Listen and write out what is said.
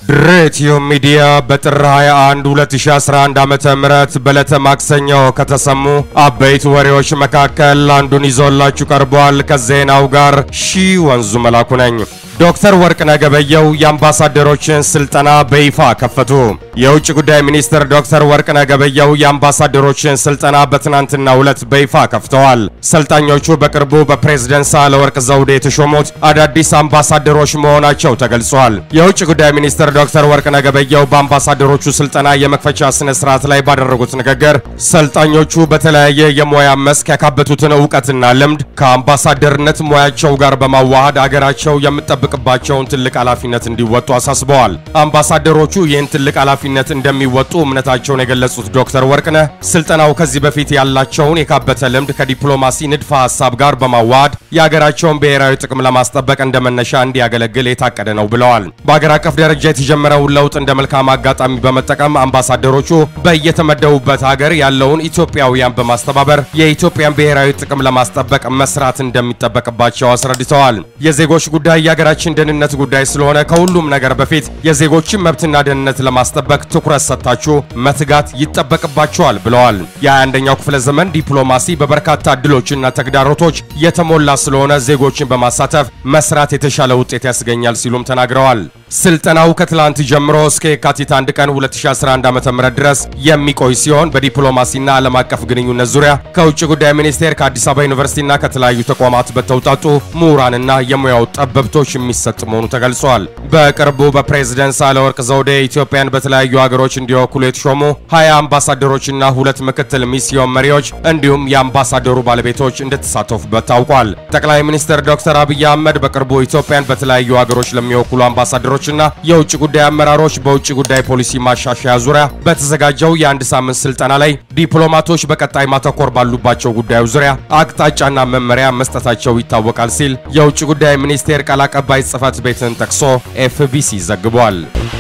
ድሬቲዩ ሚዲያ በጥር 21 2011 ዓመተ ምህረት በዕለተ ማክሰኞ ከተሰሙ አበይት ወሬዎች መካከል አንዱን ይዞላችሁ ቀርቧል። ከዜናው ጋር ሺ ወንዙ መላኩ ነኝ። ዶክተር ወርቅነህ ገበየሁ የአምባሳደሮችን ስልጠና በይፋ ከፈቱ። የውጭ ጉዳይ ሚኒስትር ዶክተር ወርቅነህ ገበየሁ የአምባሳደሮችን ስልጠና በትናንትናው ዕለት በይፋ ከፍተዋል። ሰልጣኞቹ በቅርቡ በፕሬዝደንት ሳህለወርቅ ዘውዴ የተሾሙት አዳዲስ አምባሳደሮች መሆናቸው ተገልጿል። የውጭ ጉዳይ ሚኒስትር ዶክተር ወርቅነህ ገበየሁ በአምባሳደሮቹ ስልጠና የመክፈቻ ስነ ስርዓት ላይ ባደረጉት ንግግር ሰልጣኞቹ በተለያየ የሙያ መስክ ያካበቱትን እውቀትና ልምድ ከአምባሳደርነት ሙያቸው ጋር በማዋሃድ አገራቸው የምጠብቅ ባቸውን ትልቅ ኃላፊነት እንዲወጡ አሳስበዋል። አምባሳደሮቹ ይህን ትልቅ ኃላፊነት እንደሚወጡ እምነታቸውን የገለጹት ዶክተር ወርቅነህ ስልጠናው ከዚህ በፊት ያላቸውን የካበተ ልምድ ከዲፕሎማሲ ንድፈ ሀሳብ ጋር በማዋሃድ የሀገራቸውን ብሔራዊ ጥቅም ለማስጠበቅ እንደ መነሻ እንዲያገለግል የታቀደ ነው ብለዋል። በሀገር አቀፍ ደረጃ የተጀመረውን ለውጥ እንደ መልካም አጋጣሚ በመጠቀም አምባሳደሮቹ በየተመደቡበት ሀገር ያለውን ኢትዮጵያውያን በማስተባበር የኢትዮጵያን ብሔራዊ ጥቅም ለማስጠበቅ መስራት እንደሚጠበቅባቸው አስረድተዋል። የዜጎች ጉዳይ የሀገራችን ደህንነት ጉዳይ ስለሆነ ከሁሉም ነገር በፊት የዜጎችን መብትና ደህንነት ለማስጠበቅ ትኩረት ሰጥታችሁ መትጋት ይጠበቅባቸዋል ብለዋል። የ21ኛው ክፍለ ዘመን ዲፕሎማሲ በበርካታ እድሎችና ተግዳሮቶች የተሞላ ስለሆነ ዜጎችን በማሳተፍ መስራት የተሻለ ውጤት ያስገኛል ሲሉም ተናግረዋል። ስልጠናው ከትላንት ጀምሮ እስከ የካቲት 1 ቀን 2011 ዓ.ም ድረስ የሚቆይ ሲሆን በዲፕሎማሲና ዓለም አቀፍ ግንኙነት ዙሪያ ከውጭ ጉዳይ ሚኒስቴር ከአዲስ አበባ ዩኒቨርሲቲና ከተለያዩ ተቋማት በተውጣጡ ምሁራንና የሙያው ጠበብቶች የሚሰጥ መሆኑ ተገልጿል። በቅርቡ በፕሬዝደንት ሳህለወርቅ ዘውዴ ኢትዮጵያን በተለያዩ ሀገሮች እንዲወክሉ የተሾሙ 20 አምባሳደሮችና ሁለት ምክትል ሚስዮን መሪዎች እንዲሁም የአምባሳደሩ ባለቤቶች እንደተሳተፉበት ታውቋል። ጠቅላይ ሚኒስትር ዶክተር አብይ አህመድ በቅርቡ ኢትዮጵያን በተለያዩ ሀገሮች ለሚወክሉ አምባሳደሮችና የውጭ ጉዳይ አመራሮች በውጭ ጉዳይ ፖሊሲ ማሻሻያ ዙሪያ በተዘጋጀው የአንድ ሳምንት ስልጠና ላይ ዲፕሎማቶች በቀጣይ ማተኮር ባሉባቸው ጉዳዮች ዙሪያ አቅጣጫና መመሪያ መስጠታቸው ይታወቃል ሲል የውጭ ጉዳይ ሚኒስቴር ቃል አቀባይ ጽህፈት ቤትን ጠቅሶ ኤፍቢሲ ዘግቧል።